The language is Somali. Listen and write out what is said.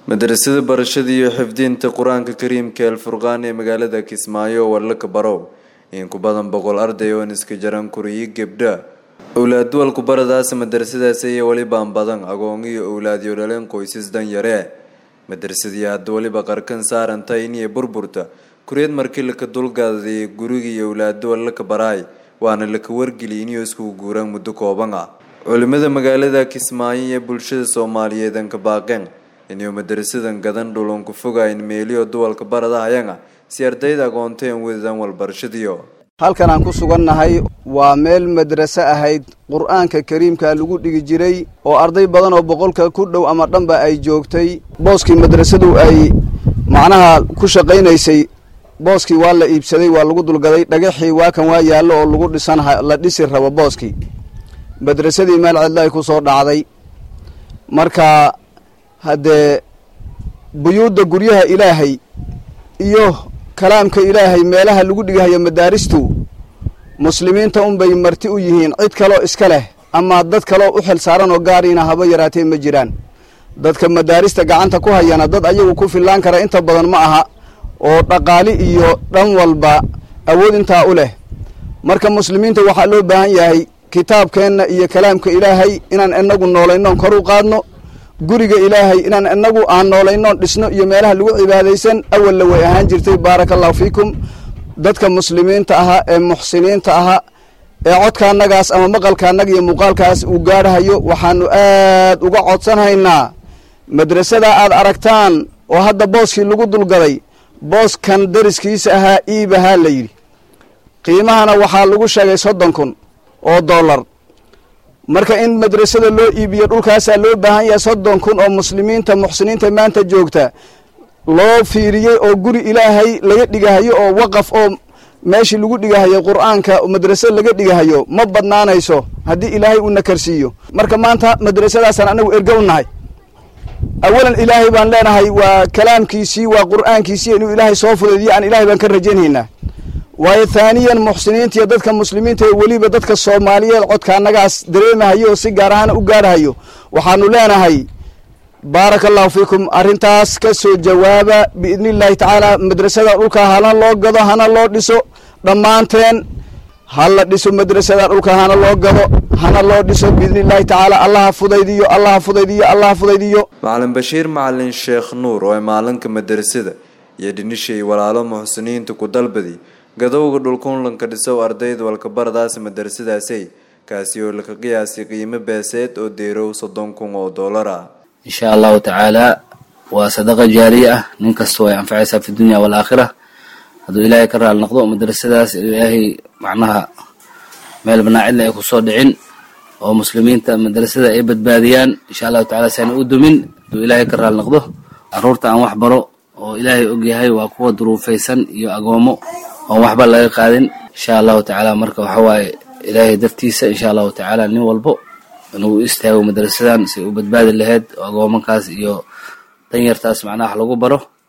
madrasada barashada iyo xifdinta qur-aanka kariimka alfurqaan ee magaalada kismaayo warlaka barow in ku badan boqol arday oon iska jaran kuriyo gebdha owlaad walku baradaas madrasadaas iyo welibaan badan agoon iyo owlaadyo dhaleen qoysas danyare madrasadii hadda weliba qarkan saarantay iniyo burburta kureed markii laka dulgaadayay gurigii owlaado laka baraay waana laka wargeliy inuu iskugu guuraan muddo kooban ah culimada magaalada kismaayo iyo bulshada soomaaliyeed anka baaqeen inuu madrasadan gadan dhulun ku fogayn meeliyo duwalka baradahayana si ardayda aqoonteen wadadaan walbarashadiyo halkan aan ku sugannahay waa meel madraso ahayd qur-aanka kariimka lagu dhigi jiray oo arday badan oo boqolka ku dhow ama dhanba ay joogtay booskii madrasadu ay macnaha ku shaqaynaysay booskii waa la iibsaday waa lagu dulgaday dhagaxii waa kan waa yaallo oo lagu dhisan la dhisi rabo booskii madrasadii meel cidla ay ku soo dhacday marka haddee buyuudda guryaha ilaahay iyo kalaamka ilaahay meelaha lagu dhigahayo madaaristu muslimiinta unbay marti u yihiin cid kaloo iska leh ama dad kaloo u xil saaran oo gaariina haba yaraatee ma jiraan dadka madaarista gacanta ku hayana dad ayagu ku fillaan kara inta badan ma aha oo dhaqaali iyo dhan walba awood intaa u leh marka muslimiinta waxaa loo baahan yahay kitaabkeenna iyo kalaamka ilaahay inaan inagu noolaynoon kor u qaadno guriga ilaahay inaan inagu aan noolaynoon dhisno iyo meelaha lagu cibaadaysan awalla way ahaan jirtay baaraka allahu fiikum dadka muslimiinta ahaa ee muxsiniinta ahaa ee codkaannagaas ama maqalkaannaga iyo muuqaalkaas uu gaadhahayo waxaanu aad uga codsanhaynaa madrasada aad aragtaan oo hadda booskii lagu dulgaday booskan dariskiisa ahaa iibahaa la yidhi qiimahana waxaa lagu sheegay soddon kun oo dollar marka in madrasada loo iibiyo dhulkaasaa loo baahan yahay soddon kun oo muslimiinta muxsiniinta maanta joogta loo fiiriyey oo guri ilaahay laga dhigahayo oo waqaf oo meeshii lagu dhigahayo qur-aanka madrasada laga dhigahayo ma badnaanayso haddii ilaahay uu nakarsiiyo marka maanta madrasadaasaan anagu erga u nahay awalan ilaahay baan leenahay waa kalaamkiisii waa qur-aankiisii inuu ilaahay soo fudaydiyo aan ilahay baan ka rajaynhaynaa waayo thaaniyan muxsiniinta iyo dadka muslimiinta ee weliba dadka soomaaliyeed codkaannagaas dareemahayo oo si gaar ahaan u gaadhahayo waxaanu leenahay baaraka allahu fiikum arrintaas ka soo jawaaba biidni illaahi tacaala madrasada dhulka hana loo gado hana loo dhiso dhammaanteen ha la dhiso madrasada dhulka hana loo gado hana loo dhiso biidni illaahi tacaala allaha fudaydiyo allaha fudaydiyo allaha fudaydiyo macalin bashiir macalin sheekh nuur oo maalinka madrasada iyo dhinishay walaalo muxsiniinta ku dalbadi gadowga dhulkunlanka dhisow ardayda walkabaradaas madrasadaasay kaasi oo laka qiyaasay qiimo beeseed oo deerow soddon kun oo dollar ah insha allahu tacaala waa sadaqa jaariya ah nin kasta way anfacaysaa fi dunya waalaakhira hadduu ilaahay ka raali noqdo madrasadaas ilaahay macnaha meel banaacidla ay kusoo dhicin oo muslimiinta madrasada ay badbaadiyaan insha allahu tacala si aan u dumin hadduu ilaahay ka raali noqdo carruurta aan wax baro oo ilaahay ogyahay waa kuwa duruufaysan iyo agoomo oon waxba laga qaadin insha allahu tacaala marka waxa waaye ilaahay dartiisa insha allahu tacaala nin walbo inuu istaago madrasadan si u badbaadi lahayd oo agoomankaas iyo danyartaas macnaha wax lagu baro